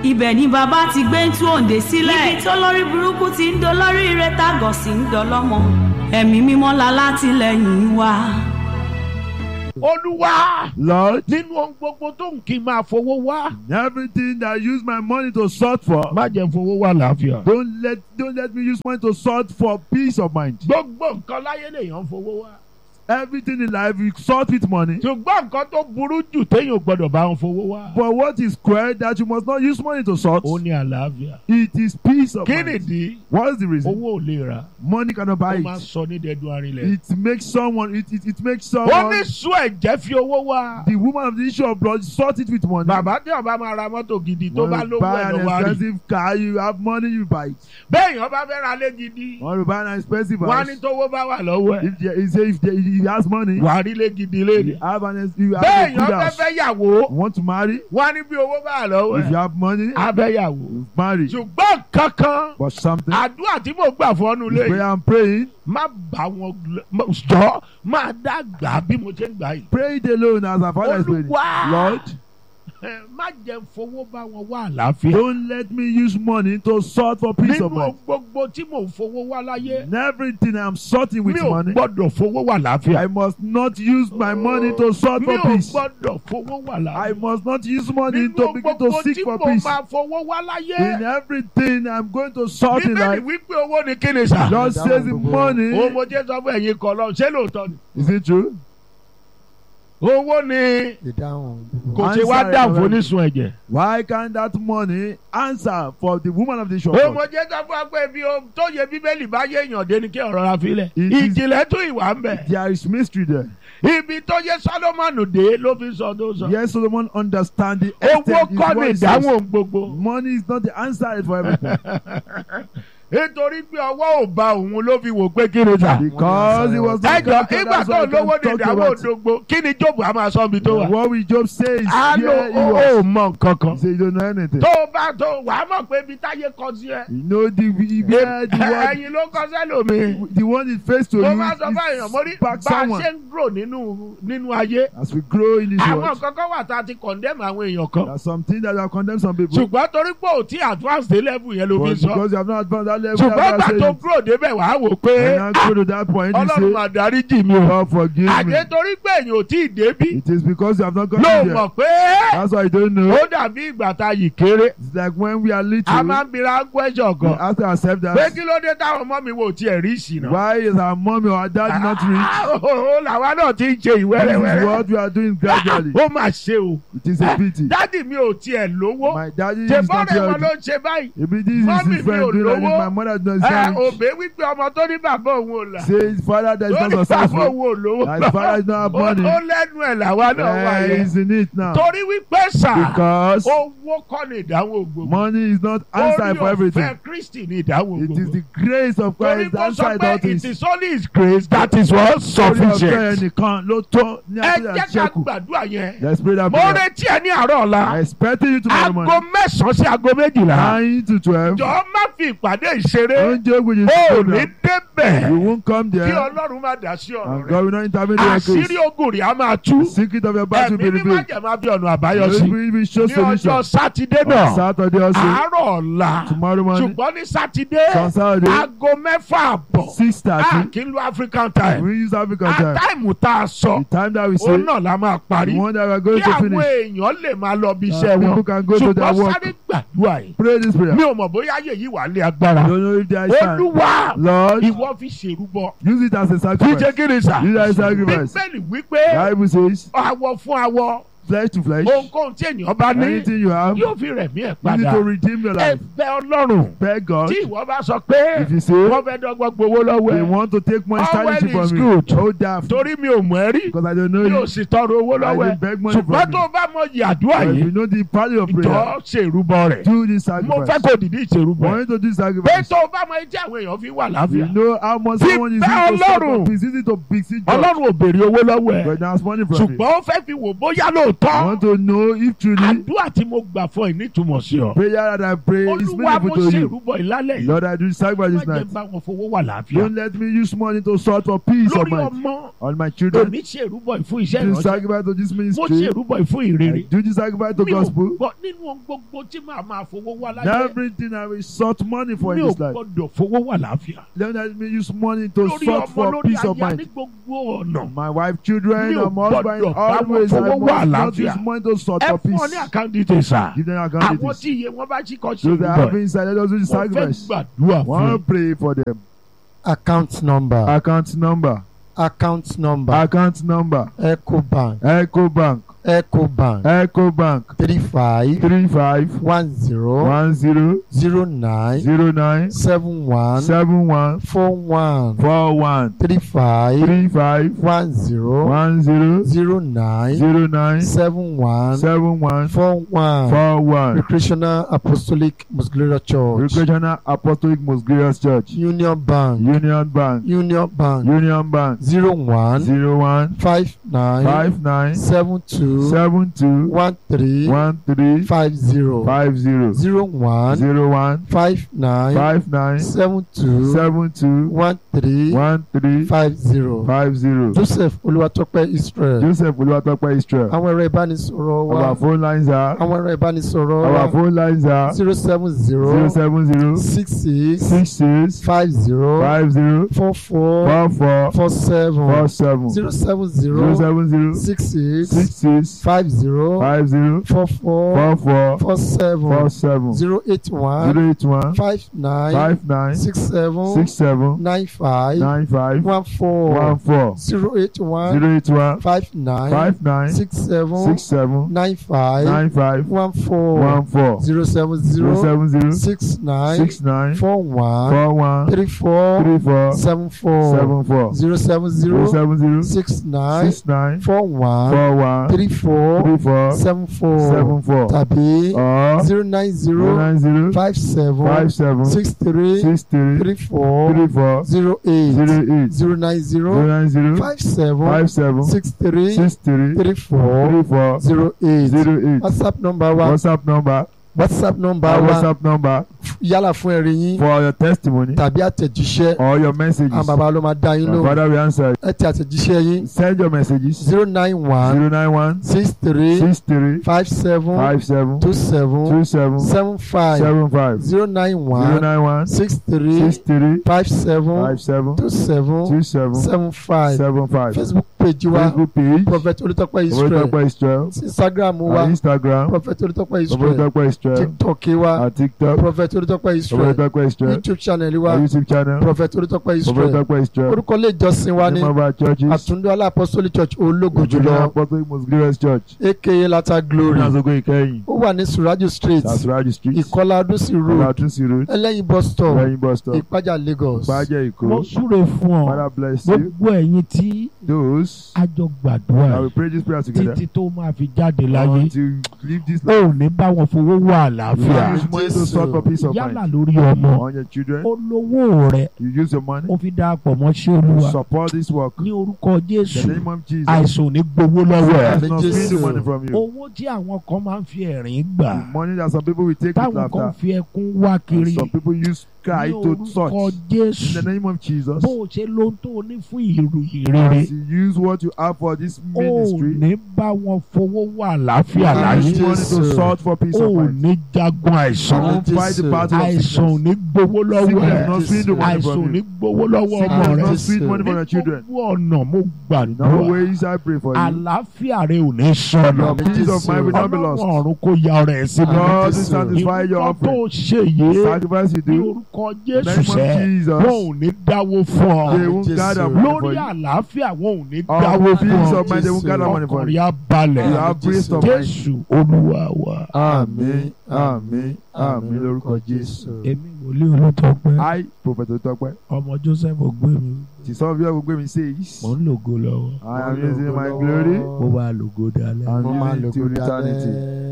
ibẹ̀ ni bàbá ti gbé ń tú òǹdè sílẹ̀ níbi tó lórí burúkú ti ń dolórí ire tágọ̀ sí ń dọlọ́mọ ẹ̀mí mímọ́ la látìlẹ́yìn wa. olúwa Lord, nínú ohun gbogbo tó ń kí n máa fowó wá. everything that I use my money to sort for, má jẹ́ n fowó wá làáfíà. don't let don't let me use money to sort for peace of mind. gbogbo nǹkan láyé lèèyàn ń fowó wá. Everything in life you sort with money. ṣùgbọ́n nǹkan tó burú jù téèyàn ò gbọ́dọ̀ bá wọn fowó wá. But what is square that you must not use money to sort? ó ní àlàáfíà. It is peace of kí mind. nìdí What is the reason? owó ò lè rà. Money cannot buy ó máa ń it. sọ ní dẹdun arinlẹ̀. It makes someone. It it, it makes ó ní someone. sún ẹ̀jẹ̀ fi owó wá. The woman of the issue of blood sort it with money. bàbá tí ọba máa ra mọ́tò gidi tó When bá you lówó buy ẹ̀ an ló wá rí. expensive car, you have money, you buy it. bẹ́ẹ̀ yẹn bá fẹ́ ra lé gidi. When you buy an expensive wọ́n á house, ní tówó bá wà lọ́wọ́ ẹ̀. if there, he say if, there, if he has money, wà á rí lé gidi you léde. have an you have bẹ́ẹ̀ a yẹn good fẹ́ house. fẹ́ yàwó. You want to marry? wọ́n á ní bí owó bá wà lọ́wọ́ If you ẹ̀. have money, abẹ́yàwó. you marry. ṣùgbọ́n kankan But something, àdúrà tí mo gbà fọ́nù this lé prayer I'm praying, má bá wọn jọ máa dá gbà bí mo ṣe ń gbà yìí. pray it alone as our father is praying. Olúwa. Lord, Ẹ, má jẹ́ n fowó bá wọn wá àlàáfíà. don't let me use money to sort for peace of nínú mind. gbogbo tí mò ń fowó wá láyé In everything I'm sorting with mi ò money, gbọ́dọ̀ fowó wá àlàáfíà. I must not use my money to sort mi for ò peace. gbọ́dọ̀ fowó wá I àlàáfíà. must not use money nínú to begin to gbogbo seek tí for mo peace. máa fowó wá In láyé. everything I'm going to sort in bíbélì life, wípé owó ni kí ni sà. God says in òun money. mo jẹ́ sọ fún ẹ̀yin kan lọ ṣé lóòótọ́ ni. Is it true? owó ni ìdáhùn kò ṣe wá Answer dáhùn it, fún onísun ẹ̀jẹ̀. Why can't that money answer for the woman of the shop? ó mo jẹ́ sọ fún wa pé bí o tó yẹ bíbélì bá yé èèyàn dé ni kí ọ̀rọ̀ ra filẹ̀. It is- ìjìnlẹ̀ tún ìwà ń bẹ̀. There is mystery there. ibi tó yẹ Sólómọ́nì dé ló fi sọ tó sọ. Yes, Solomon understand the owó extent is kọ́ what ni he says. ìdáhùn gbogbo. Money is not the answer for everything. nítorí pé ọwọ́ ò ba òun ló fi wò pé kí ni sà. Because he was not ẹjọ conquered, ìgbà that's tó why I lówó can't ní talk ìdáwó about it. òdògbò kí ni Jóòbù á máa sọ ibi tó wà. What will Job say is á ló here he ó was. mọ nǹkan kan. He said, you don't know anything. tó o bá tó wàá mọ̀ pé ibi táyé kọ sí ẹ. You know the where the one ẹyin ló kọ sẹ́lòmí. the one is faced to mo you máa sọ fún èèyàn mo rí is back bá a someone. ṣe ń grow nínú nínú ayé. As we grow in this àwọn world, nǹkan kan wà tá a ti condemn àwọn èèyàn kan. there are some things that have condemned some people. ṣùgbọ́n torí pé ò tí advance dé level yẹn ló fi But sọ. because you have not advanced that level, ṣùgbọ́n that's gbà why I tó say it. grow débẹ̀ wàá wò pé When I go to that point, you ọlọ́run say, mà dáríjì mi o. God forgive me. àdé torí pé èèyàn ò tí ì débí. It is because you have not gotten ló there. mọ̀ pé That's why you don't know. ó dàbí ìgbà tá a yìí kéré. It's like when we are little, a máa ń bira question we gan. ask ourselves pé that kí ló dé táwọn ọmọ mi wò tiẹ̀ rí ìsìnà. why is our mommy or our dad not rich? ó làwa náà ti ń ṣe This is ìwẹ́rẹ́wẹ́rẹ́. what we are doing gradually. ó mà ṣe o. It is a pity. dádì mi ò tiẹ̀ lówó. My daddy is ṣe not bọ́ọ̀rẹ̀ wọn healthy. ló ń ṣe báyìí. Maybe this is Mommy his mi ò friend doing like this. lówó. My mother does ẹ not rich. òbí wípé ọmọ tó ní bàbá òun ò là. Say his father that is ó not ní bàbá successful. òun ò lówó. That his father is not have ó money. ó lẹ́nu ẹ̀ làwa náà wà Eh, yẹn. he's in it now. torí wípé sà Because owó kọ́ ni ìdáhùn ògbómọ. money is not answer for everything. ọ̀fẹ́ Kristi ni ìdáhùn It is ògbómọ. the grace of torí Christ kó that sọ answer pé all it things. is only his grace that is what Orí ọ̀fẹ́ sufficient. ẹnìkan ló tó ní ẹ àtúnyà jẹ́ ká ṣẹ́kù. gbàdúrà yẹn. Let's pray that mo prayer. retí ẹ ní àárọ̀ I ọ̀la. expected you tomorrow aago morning. mẹ́sàn-án sí aago méjìlá. Nine to twelve. jọ̀ọ́ má fi ìpàdé ìṣeré. Don't joke with this ó ní program. débẹ̀. You won't come kí there. ọlọ́run má dá sí ọ̀rọ̀ And rẹ̀. God will not intervene in your àṣírí case. ogun rẹ̀ á máa tú. The secret of your battle ẹ̀mí will be ní má revealed. jẹ̀ máa fi ọ̀nà àbáyọ sí. Will be show ní ọjọ́ solution. sátidé On náà Saturday also. àárọ̀ ọ̀la Tomorrow morning. ṣùgbọ́n ní sátidé On Saturday. aago mẹ́fà àbọ̀ Six a thirty. kì í lo African time We use African a time. táìmù tá a sọ The time that we say. òun náà la máa parí The one that we are kí going to àwọn finish. èèyàn lè máa lọ bí Uh, iṣẹ́ people wọn can go to their ṣùgbọ́n work. sáré gbàdúrà yìí Pray this prayer. mi ò mọ̀ bóyá ayé yìí wà lé agbára Don't know if there is time. olúwa Lord, ìwọ fi ṣèrúbọ use it as a kí sacrifice. jẹ́ kí ni sà Use it as a sacrifice. bíbélì wípé Bible says, awọ fún awọ flesh to flesh. ohunkóhun tí ènìyàn bá ní Anything you have, yóò fi rẹ̀mí ẹ̀ you padà need to redeem your life. ẹ̀bẹ̀ ọlọ́run Beg God. tí ìwọ bá sọ pé If you say wọ́n fẹ́ dọ́gbọ́n gbowó lọ́wọ́ they ẹ̀ want to take money All stylish well is from good. you, hold that. torí mi ò mọ̀ ẹ́ rí Because I don't know mi ò you. sì tọrọ owó I lọ́wọ́ ẹ̀ didn't beg money ṣùgbọ́n from tó you. bá mọ iye àdúrà But if yìí you know the value of prayer, ìjọ ṣèrúbọ rẹ̀ do this mo fẹ́ sacrifice. kó dìde ìṣèrúbọ For ẹ̀ you to do pé sacrifice, tó bá mọ etí àwọn èèyàn fi wà you láàfíà know how much Fi someone is bẹ́ using to Ọlọ́run. stop It's easy to beseech God. ọlọ́run ò béèrè owó lọ́wọ́ ẹ̀ But now money from you. ṣùgbọ́n ó fẹ́ fi wò bóyá lóòótọ́ lóòótọ́ want to know if truly àdúrà tí mo gbà fún ẹ nítumọ̀ sí ọ. prayer that I pray is olúwa mo meaningful to ṣe you. ìrúbọ ìlálẹ̀ yìí. Lord, I do sacrifice má this jẹ́ night. bá wọn fowó wà láàfíà. Don't let me use money to sort for peace of lórí mind ọmọ on my children. òní ṣe ìrúbọ ìfún iṣẹ́ Do ìránṣẹ́. sacrifice to this mo ṣe ministry. ìrúbọ ìfún I ìrere. do the sacrifice to mi ò gospel. gbọ́ nínú ohun gbogbo tí màá máa fowó wá láyé. Everything I will sort money for mi in ò this life. gbọ́dọ̀ fowó wà láàfíà. Don't let me use money to lórí sort ọmọ for lórí peace of aya ní mind. gbogbo ọ̀nà. My wife, children, Mi ò and my husband, gbọ́dọ̀ bá wọn always I fowó wà must not láàfíà. use money to sort ẹ for fún ọ ní peace. àkáǹtì tèsà. Give them account àwọn details. tí iye wọn bá ṣì kọ́ sí Those that ìrúbọ have ẹ̀. inside, let us do the mo fẹ́ sacrifice. gbàdúrà fún One ẹ. pray for them. account number Account number. account number Account number. ecobank Echo Bank. ecobank Echo Bank. three five Three five one zero one zero zero nine zero nine seven one seven one four one four one three five three five one zero one zero zero nine zero nine seven one seven one four one four one. recreational apostolic muscular church Recreational Apostolic Most Glorious Church. union bank Union Bank. union bank Union Bank. zero one Zero one five nine five nine seven two seven two one three one three five zero five zero zero one zero one five nine five nine seven two seven two one three one three five zero five zero. joseph olúwatópẹ́ israel Joseph Olúwatópẹ́ Israel. àwọn ẹ̀rọ ìbánisọ̀rọ̀ wa Our phone lines are. àwọn ẹ̀rọ ìbánisọ̀rọ̀ Our wa phone lines are zero seven zero zero seven zero six six six six five zero five zero four four four four four seven four seven zero seven zero zero seven zero six six six six five zero five zero four four four four four seven four seven zero eight one zero eight one five nine five nine six seven six seven nine five nine five one four one four zero eight one zero eight one five nine five nine six seven six seven nine five nine five one four one four zero seven zero zero seven zero six nine six nine four one four one three four three four seven four seven four zero seven zero zero seven zero six nine six nine four one four one three four three four seven four seven four tàbí or zero nine zero zero nine zero five seven five seven six three six three three four three four zero eight zero eight zero nine zero zero nine zero five seven five seven six three six three three four three four zero eight zero eight whatsapp number wa whatsapp number whatsapp number our wa whatsapp number yálà fún ẹ̀rí yín for your testimony tàbí àtẹ̀jíṣẹ́ or your messages àwọn bàbá ló máa dá yín my lóhùn father will answer ẹ ti àtẹ̀jíṣẹ́ yín send your messages zero nine one zero nine one six three six three five seven five seven two seven two seven seven five seven five zero nine zero one nine one six three six three five seven five seven two seven two seven seven five seven five facebook page wa facebook page prophet olùtọ́pẹ́ israel Olùtọ́pẹ́ Israel instagram wa and instagram prophet olùtọ́pẹ́ israel Olùtọ́pẹ́ Israel tiktok wa and tiktok prophet olùtọ́pẹ́ israel Olùtọ́pẹ́ Israel youtube channel wa our youtube channel prophet olùtọ́pẹ́ israel Olùtọ́pẹ́ Israel orúkọ ilé ìjọsìn wa ní name of our churches àtúndọ́lá apostolic church ológo Ojúlọ jùlọ Apostolic Most Glorious Church aka lata glory Nazogo Ìkẹyìn ó wà ní suraju street Tasiraju street ìkọlá adúsí road Olatunsi road ẹlẹ́yin bus stop lẹ́yìn bus stop ìpájà lagos Ìpàjẹ́ mo Èkó súre fún ọ Father bless you gbogbo ẹ̀yin tí those a jọ I gbàdúrà will pray this prayer together títí tó máa fi jáde láyé until leave this ó ò ní bá wọn fowó wà àlàáfíà use money to sort for peace of yálà mind lórí ọmọ on your children olówó rẹ you use your money ó fi dáa pọ̀ mọ́ sí olúwa support this work ní orúkọ the jésù name of Jesus àìsàn ò ní gbowó lọ́wọ́ ẹ̀ does not steal the money from you owó tí àwọn kan máa ń fi ẹ̀rín gbà the money that some people will take with táwọn kan laughter fi ẹkún wá and kiri some people use cry ní to orúkọ touch in jésù the name of Jesus bó o ṣe ló ń tó o ní fún ìròyìn rere as you use what you have for this ó ministry ní bá wọn fowó wà àlàáfíà Àmín. láyé use money to Jesus. sort for peace ó of mind ní jagun àìsàn Àmín. don't fight the battle of àìsàn ò sickness ní gbowó lọ́wọ́ sickness ẹ̀ not steal the money àìsàn ò from ní you gbowó lọ́wọ́ ọmọ sickness rẹ not Jesus. steal money from your ní children gbogbo ọ̀nà mo no gbàdúrà ways I pray for you àlàáfíà rẹ ò ní sọnù Àmín. peace of mind will not be ọlọ́run lost ọ̀run kó ya ọrẹ ẹ̀ síbi Àmín. God will Jesus. satisfy your ìwọ tó offering ṣe yìí sacrifice you ní do orúkọ in the jésù name sẹ́ of Jesus wọn ò ní dáwó fún they ọ won't Jesus. gather money for lórí you àlàáfíà wọn ò ní on dáwó fún peace ọ of mind they won't gather money for ọkùnrin you á you balẹ̀ have peace of mind jésù olúwa wa àmín àmín àmín lórúkọ Jésù èmi wòlíì olùtọ́pẹ́ I prophet Otope ọmọ joseph ògbémi the son of your gbé mi says mò ń lògo lọ́wọ́ I am using my glory mo bá lògo dalẹ́. and mo máa using lò it to kó eternity. dalẹ́.